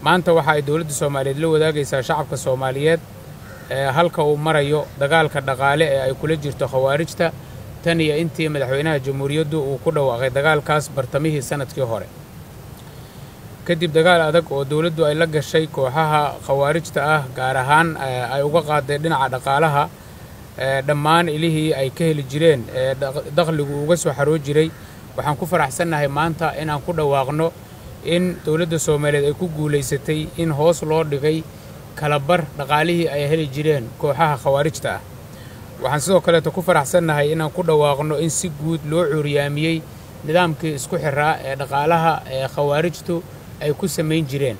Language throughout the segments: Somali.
maanta waxa ay dowladda soomaaliyeed la wadaagaysaa shacabka soomaaliyeed halka uu marayo dagaalka dhaqaale ee ay kula jirto khawaarijta tan iyo intii madaxweynaha jamhuuriyaddu uu ku dhawaaqay dagaalkaas bartamihii sannadkii hore kadib dagaal adag oo dowladdu ay la gashay kooxaha khawaarijta ah gaar ahaan ay uga qaaday dhinaca dhaqaalaha dhammaan ilihii ay ka heli jireen ee dakhligu uga soo xaroo jiray waxaan ku faraxsannahay maanta inaan ku dhawaaqno in dowladda soomaaliyeed ay ku guulaysatay in hoos loo dhigay kalabar dhaqaalihii ay heli jireen kooxaha khawaarijta ah waxaan sidoo kaleeto ku faraxsannahay inaan ku dhawaaqno in si guud loo cuuriyaamiyey nidaamkii isku xiraa ee dhaqaalaha ee khawaarijtu ay ku samayn jireen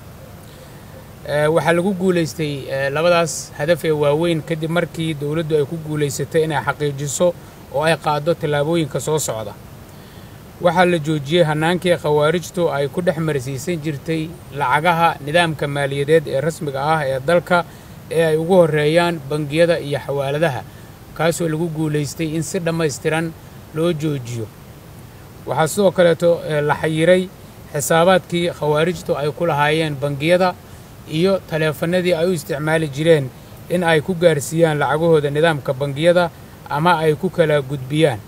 waxaa lagu guulaystay labadaas hadaf ee waaweyn kadib markii dowladdu ay ku guulaysatay inay xaqiijiso oo ay qaaddo tallaabooyinka soo socda waxaa la joojiyey hannaankii khawaarijtu ay ku dhex marsiisan jirtay lacagaha nidaamka maaliyadeed ee rasmiga ah ee dalka ee ay ugu horreeyaan bangiyada iyo xawaaladaha kaasoo lagu guulaystay in si dhammaystiran loo joojiyo waxaa sidoo kaleeto la xayiray xisaabaadkii khawaarijtu ay ku lahaayeen bangiyada iyo taleefannadii ay u isticmaali jireen in ay ku gaarsiiyaan lacagahooda nidaamka bangiyada ama ay ku kala gudbiyaan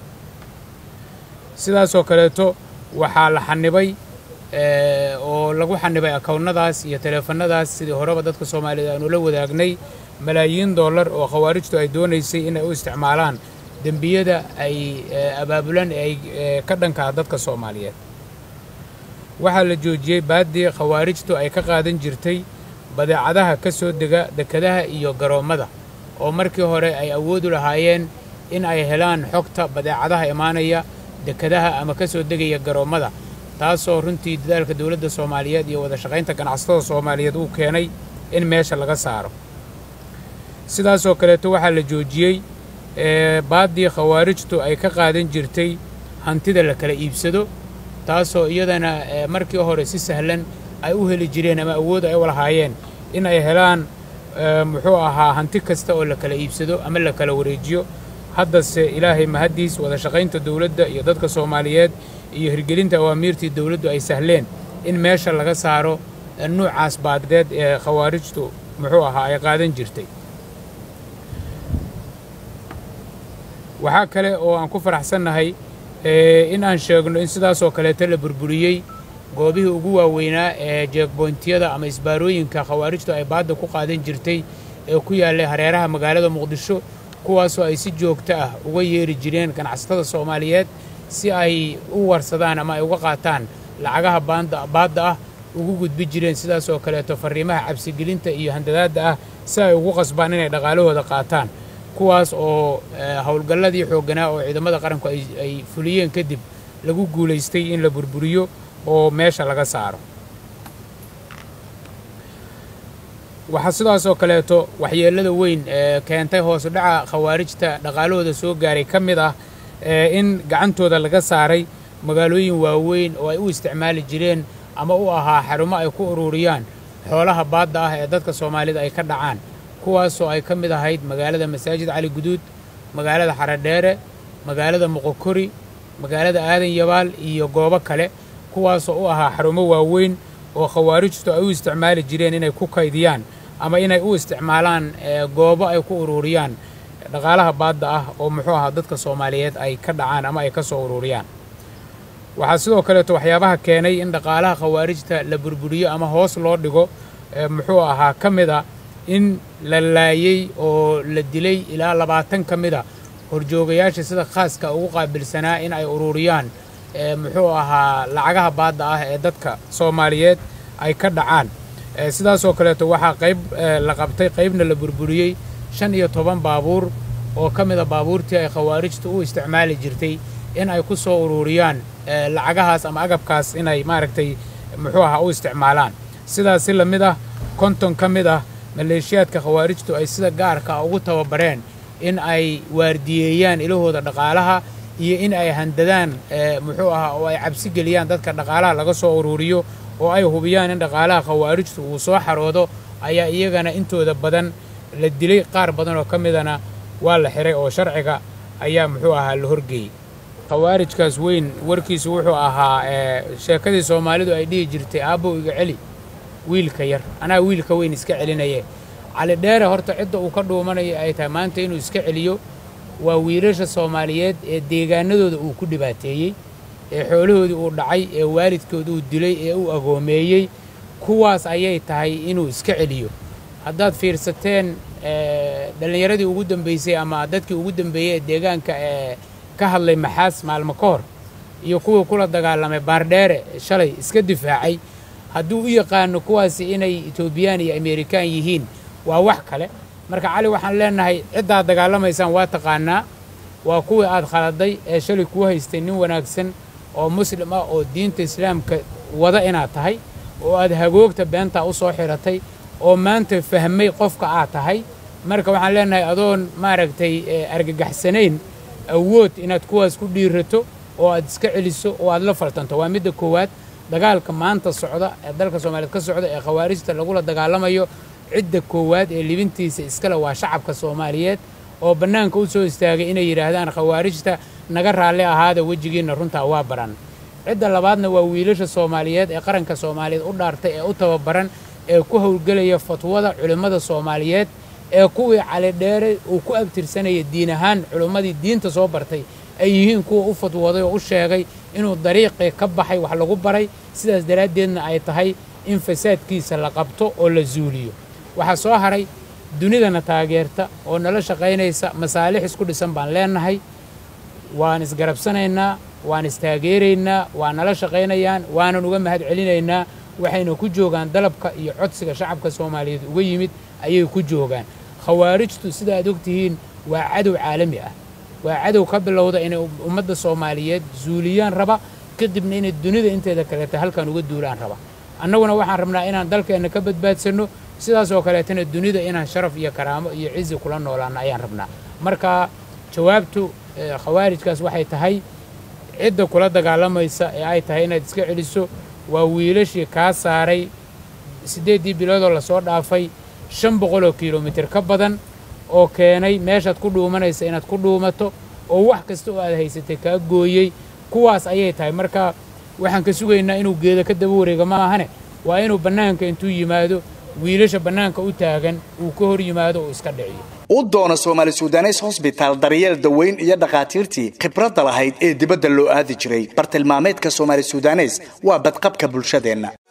sidaasoo kaleeto waxaa la xanibay oo lagu xanibay akownnadaas iyo taleefannadaas sidii horeba dadka soomaaliyeed aanu la wadaagnay malaayiin dollar oo khawaarijtu ay doonaysay inay u isticmaalaan dembiyada ay abaabulaan ee ay ka dhankaa dadka soomaaliyeed waxaa la joojiyey baaddii khawaarijtu ay ka qaadan jirtay badeecadaha ka soo dega dekadaha iyo garoommada oo markii hore ay awoodu lahaayeen in ay helaan xogta badeecadaha imaanaya dekadaha ama ka soo degaya garoommada taasoo runtii dadaalka dowladda soomaaliyeed iyo wada shaqaynta ganacsatada soomaaliyeed uu keenay in meesha laga saaro sidaasoo kaleeto waxaa la joojiyey baaddii khawaarijtu ay ka qaadan jirtay hantida la kala iibsado taasoo iyadana markii hore si sahlan ay u heli jireen ama awood ay u lahaayeen in ay helaan muxuu ahaa hanti kasta oo la kala iibsado ama la kala wareejiyo haddase ilaahay mahaddiis wada shaqaynta dowladda iyo dadka soomaaliyeed iyo hirgelinta awaamiirtii dowladdu ay sahleen in meesha laga saaro nuucaas baaddeed ee khawaarijtu muxuu ahaa ay qaadan jirtay waxaa kale oo aan ku faraxsannahay in aan sheegno in sidaasoo kaleeto la burburiyey goobihii ugu waaweynaa ee jeegboyntiyada ama isbaarooyinka khawaarijtu ay baadda ku qaadan jirtay ee ku yaallay hareeraha magaalada muqdisho kuwaasoo ay si joogto ah uga yeeri jireen ganacsatada soomaaliyeed si ay u warsadaan ama ay uga qaataan lacagaha baadda ah ugu gudbi jireen sidaasoo kaleeto farriimaha cabsigelinta iyo handadaadda ah si ay ugu qasbaan inay dhaqaalahooda qaataan kuwaas oo howlgalladii xoogganaa oo ciidamada qaranku ay fuliyeen kadib lagu guulaystay in la burburiyo oo meesha laga saaro waxaa sidaasoo kaleeto waxyeellada weyn ee keentay hoosu dhaca khawaarijta dhaqaalahooda soo gaaray ka mid ah in gacantooda laga saaray magaalooyin waaweyn oo ay u isticmaali jireen ama u ahaa xarumo ay ku ururiyaan xoolaha baadda ah ee dadka soomaalida ay ka dhacaan kuwaasoo ay ka mid ahayd magaalada masaajid cali guduud magaalada xaradheere magaalada moqokori magaalada aadan yabaal iyo goobo kale kuwaasoo u ahaa xarumo waaweyn oo khawaarijtu ay u isticmaali jireen inay ku kaydiyaan ama inay u isticmaalaan goobo ay ku ururiyaan dhaqaalaha baadda ah oo muxuu ahaa dadka soomaaliyeed ay ka dhacaan ama ay ka soo ururiyaan waxaa sidoo kaleeto waxyaabaha keenay in dhaqaalaha khawaarijta la burburiyo ama hoos loo dhigo muxuu ahaa ka mid a in la laayey oo la dilay ilaa labaatan ka mid a horjoogayaasha sida khaaska ugu qaabilsanaa in ay ururiyaan muxuu ahaa lacagaha baadda ah ee dadka soomaaliyeed ay ka dhacaan sidaasoo kaleeto waxaa qayb la qabtay qaybna la burburiyey shan iyo toban baabuur oo ka mid a baabuurtii ay khawaarijtu u isticmaali jirtay in ay ku soo ururiyaan lacagahaas ama agabkaas inay maaragtay muxuu ahaa u isticmaalaan sidaas si la mid ah konton ka mid ah maleeshiyaadka khawaarijtu ay sida gaarka ugu tababareen in ay waardiyeeyaan ilahooda dhaqaalaha iyo in ay handadaan muxuu ahaa oo ay cabsi geliyaan dadka dhaqaalaha laga soo ururiyo oo ay hubiyaan in dhaqaalaha khawaarijtu uu soo xaroodo ayaa iyagana intooda badan la dilay qaar badan oo ka midana waa la xiray oo sharciga ayaa muxuu ahaa la horgeeyey khawaarijkaas weyn warkiisu wuxuu ahaa sheekadii soomaalidu ay dhihi jirtay aabbow iga celi wiilka yar anaa wiilka weyn iska celinaye cali dheere horta cidda uu ka dhuumanayo ay tahay maanta inuu iska celiyo waa wiilasha soomaaliyeed ee deegaanadooda uu ku dhibaateeyey ee xoolahoodii uu dhacay ee waalidkood uu dilay ee uu agoomeeyey kuwaas ayay tahay inuu iska celiyo haddaad fiirsateen dhallinyaradii ugu dambaysay ama dadkii ugu dambeeyey ee deegaanka ee ka hadlay maxaas maalmo ka hor iyo kuwii kula dagaalamay baardheere shalay iska difaacay hadduu u yaqaano kuwaasi inay etoobiyaan iyo amerikaan yihiin waa wax kale marka cali waxaan leenahay ciddaad dagaalamaysaan waa taqaanaa waa kuwii aad khaladay ee shalay kuu haystay nin wanaagsan oo muslim ah oo diinta islaamka wada inaad tahay oo aad hagoogta beentaa u soo xiratay oo maanta fahmay qofka aad tahay marka waxaan leenahay adoon maaragtay argagaxsanayn awood inaad kuwaas ku dhiirato oo aad iska celiso oo aad la faltanto waa midda koowaad dagaalka maanta socda ee dalka soomaaliyeed ka socda ee khawaarijta lagula dagaalamayo cidda koowaad ee libintiisa iskale waa shacabka soomaaliyeed oo bannaanka u soo istaagay inay yidhaahdaan khawaarijta naga raalli ahaada wejigiinna runtaa waa baran cidda labaadna waa wiilasha soomaaliyeed ee qaranka soomaaliyeed u dhaartay ee u tababaran ee ku howlgelaya fatwada culimmada soomaaliyeed ee kuwii calidheere uu ku abtirsanaya diin ahaan culimmadii diinta soo bartay ay yihiin kuwa u fatwooday oo u sheegay inuu dariiqii ka baxay wax lagu baray sidaas daraaddeedna ay tahay in fasaadkiisa la qabto oo la zuuliyo waxaa soo haray dunidana taageerta oo nala shaqaynaysa masaalix isku dhisan baan leennahay waan isgarabsanaynaa waan istaageeraynaa waa nala shaqaynayaan waanan uga mahad celinaynaa waxayna ku joogaan dalabka iyo codsiga shacabka soomaaliyeed uga yimid ayay ku joogaan khawaarijtu sida aad ogtihiin waa cadow caalami ah waa cadow ka bilowda inay ummadda soomaaliyeed zuuliyaan raba kadibna inay dunida inteeda kaleeta halkan uga duulaan raba annaguna waxaan rabnaa inaan dalkeenna ka badbaadsanno sidaas oo kaleetana dunida inaan sharaf iyo karaamo iyo cizi kula noolaanno ayaan rabnaa marka jawaabtu khawaarijkaas waxay tahay cidda kula dagaalamaysa ee ay tahay inaad iska celiso waa wiilashii kaa saaray siddeeddii biloodoo lasoo dhaafay shan boqoloo kilomitir ka badan oo keenay meeshaad ku dhuumanaysa inaad ku dhuumato oo wax kasta oo aad haysatay kaa gooyey kuwaas ayay tahay marka waxaan ka sugaynaa inuu geeda ka daba wareega ma ahane waa inuu bannaanka intuu yimaado wiilasha bannaanka u taagan uu ka hor yimaado uu iska dhiciyo u doona soomaali sudanes hosbitaal daryeel daweyn iyo dhakhaatiirtii khibradda lahayd ee dibadda loo aadi jiray bartilmaameedka soomaali sudanes waa badqabka bulshadeenna